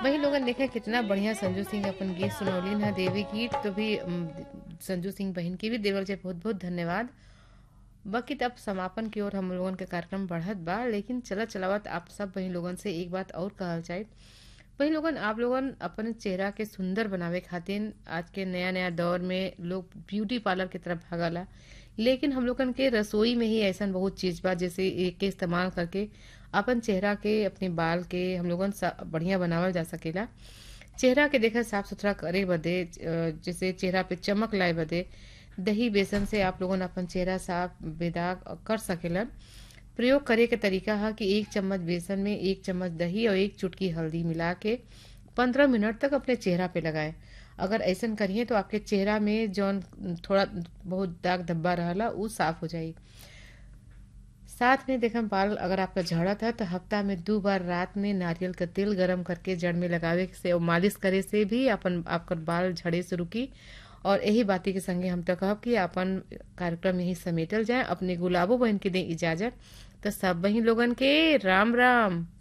वही लोगन देखे कितना बढ़िया संजू सिंह अपन गीत सुनौलीन है देवी गीत तो भी अम, संजू सिंह बहन की भी देवल जाए बहुत बहुत धन्यवाद बाकी तब समापन की ओर हम लोगन के कार्यक्रम बढ़त बा लेकिन चलत चलावत आप सब वही लोगन से एक बात और कहल चाहे वही लोगन आप लोगन अपन चेहरा के सुंदर बनावे खातिर आज के नया नया दौर में लोग ब्यूटी पार्लर की तरफ भागला लेकिन हम लोगन के रसोई में ही ऐसा बहुत चीज बा जैसे एक के इस्तेमाल करके अपन चेहरा के अपने बाल के हम लोगन सा- बढ़िया बनावल जा सकेला चेहरा के देखा साफ सुथरा करे बदे अ, जैसे चेहरा पे चमक लाए बदे दही बेसन से आप लोगन अपन चेहरा साफ बेदाग कर सकेलन प्रयोग करे के तरीका है कि एक चम्मच बेसन में एक चम्मच दही और एक चुटकी हल्दी मिला के पंद्रह मिनट तक अपने चेहरा पे लगाए अगर ऐसा करिए तो आपके चेहरा में जौन थोड़ा बहुत दाग धब्बा रहला उ साफ हो जाई साथ में देखम बाल अगर आपका झड़त है तो हफ्ता में दो बार रात में नारियल का तेल गरम करके जड़ में लगावे से और मालिश करे से भी अपन आपका बाल झड़े से रुकी और यही बाती के संगे हम तो कहब कि अपन कार्यक्रम यही समेटल जाए अपने गुलाबो बहन के दे इजाजत तो सब वही लोगन के राम राम